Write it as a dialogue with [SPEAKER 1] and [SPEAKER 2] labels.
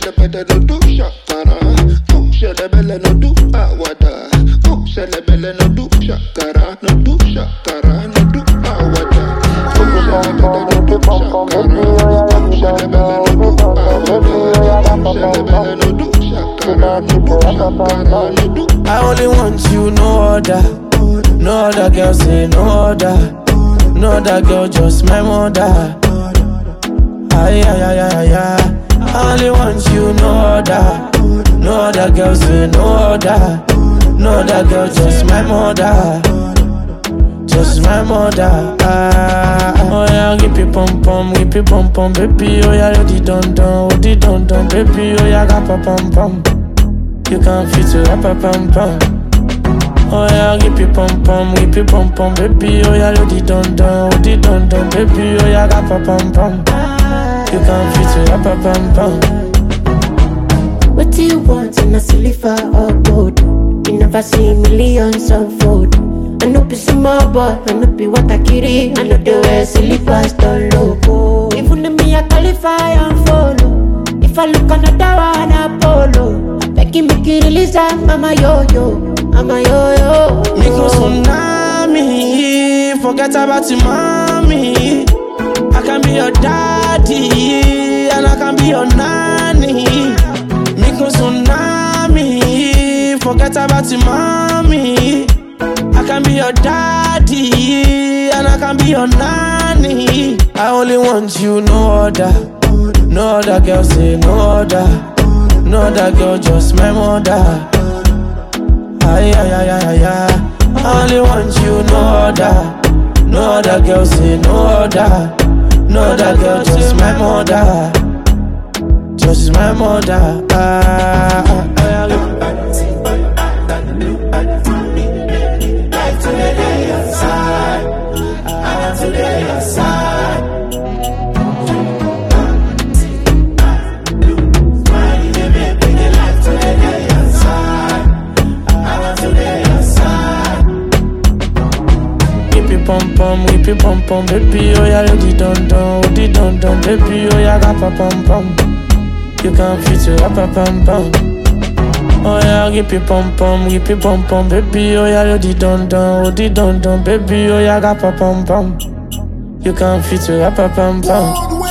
[SPEAKER 1] ṣẹlẹbẹlẹ no do ṣàkàrà ó ṣẹlẹbẹlẹ no do àwàdà ó ṣẹlẹbẹlẹ no do ṣàkàrà no do ṣàkàrà no do àwàdà ó ṣẹlẹbẹlẹ no do ṣàkàrà ó ṣẹlẹbẹlẹ no do àwàdà ó ṣẹlẹbẹlẹ no do ṣàkàrà no do ṣàkàrà no do.
[SPEAKER 2] I only want you, no other. No other girl say no other. No other girl, just my mother. Ay, ay, ay, ay, ay. I only want you, no other. No other girl say no other. No other girl, just my mother. Just my mother. Ah, oh yeah, give me pom pom, give me pom pom, baby. Oh yeah, you di don don, oh di don don, baby. Oh yeah, ga pa pom pom. You can fit to rap a pom pom. Oh yeah, give me pom pom, give me pom pom, baby. Oh yeah, you di don don, oh di don don, baby. Oh yeah, ga pa pom pom. You can fit to rap a pom pom.
[SPEAKER 3] What do you want in a silver or gold? You never see millions unfold. I know be small boy, I know be what I carry. I know the way silly pastor loco. Even if me I qualify and follow. If I look another one, Apollo. Begging me to release I'm a yo-yo, I'm a yo-yo.
[SPEAKER 2] Micro tsunami, forget about your mommy. I can be your daddy, and I can be your nanny. Micro tsunami, forget about your mommy. I can be your daddy, and I can be your nanny. I only want you, no other. No other girl say no other. No other girl, just my mother. Ay, ay, ay, ay, ay, ay. I only want you, no other. No other girl, say no other. No other girl, just my mother. Just my mother. Ah, ah, ah, Give me pom pom, give me pom pom, baby. Oh yeah, you di don don, oh di don don, baby. Oh yeah, ga pa pom pom. You can fit to rap a pom pom. Oh yeah, give me pom pom, give me pom pom, baby. Oh yeah, you di don don, oh di don don, baby. Oh yeah, ga pa pom pom. You can fit to rap a pom pom.